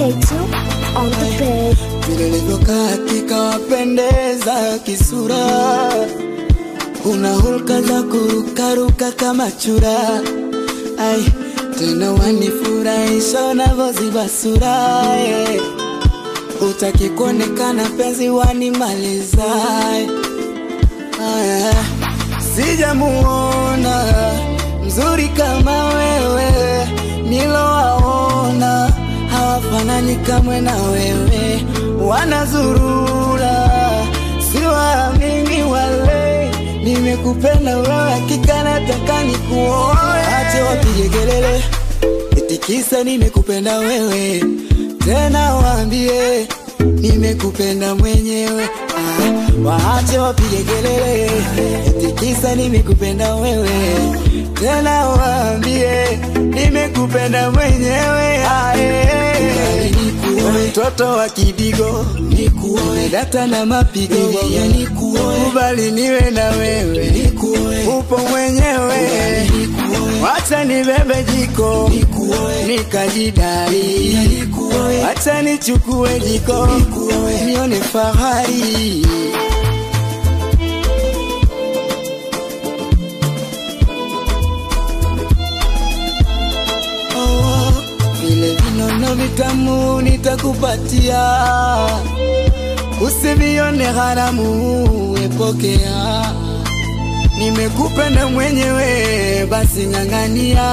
K2 on the bed. vile livyokaa hakika wapendeza kisura, una hulka za kurukaruka kama chura, ai tena wanifurahisha unavyoziba sura eh. Utaki kuonekana penzi wanimaliza eh. Aya, sijamuona mzuri kama wewe, nilowaona hawafanani kamwe na wewe, wanazurura siwaamini wale, nimekupenda wewe, hakika nataka nikuoe. Ache wapige kelele, itikisa nimekupenda wewe, tena waambie nimekupenda mwenyewe. Ah, waache wapige kelele, itikisa nimekupenda wewe, tena waambie nimekupenda mwenyewe. Ah, eh. Mtoto wa kidigo nikuoe, data na mapigo ya nikuoe, kubali niwe na wewe nikuoe, upo mwenyewe wacha nibebe jiko nikajidai, wacha nichukue jiko nione fahari. Oh, vile vinono vitamu nitakupatia, usivione haramu, epokea. Nimekupenda mwenyewe, basi ng'ang'ania,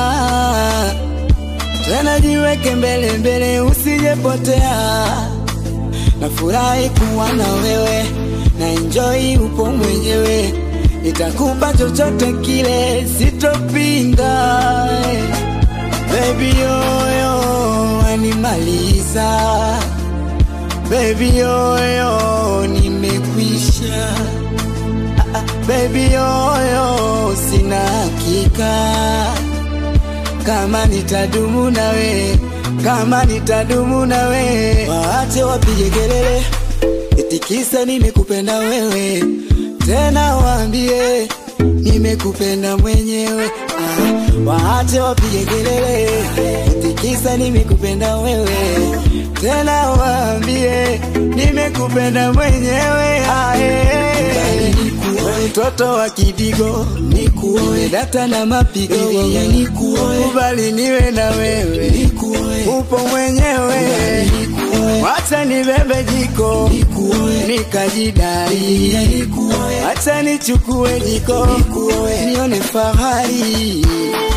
tena jiweke mbele mbele, usijepotea. Nafurahi kuwa na wewe, na enjoy upo mwenyewe, nitakupa chochote kile, sitopinga. Baby yoyo animaliza, baby yoyo nimekwisha Baby yoyo, sina hakika kama nitadumu nawe, kama nitadumu nawe. Waache wapige kelele, itikisa nimekupenda wewe, tena waambie nimekupenda mwenyewe. Ah, waache wapige kelele, itikisa nimekupenda wewe, tena waambie nimekupenda mwenyewe. Ah, eh. Mtoto wa kidigo nikuoe, data na mapigo ya nikuoe, kubali niwe na wewe nikuoe, upo mwenyewe wacha nibebe jiko nikajidai, wacha nichukue jiko nione fahari.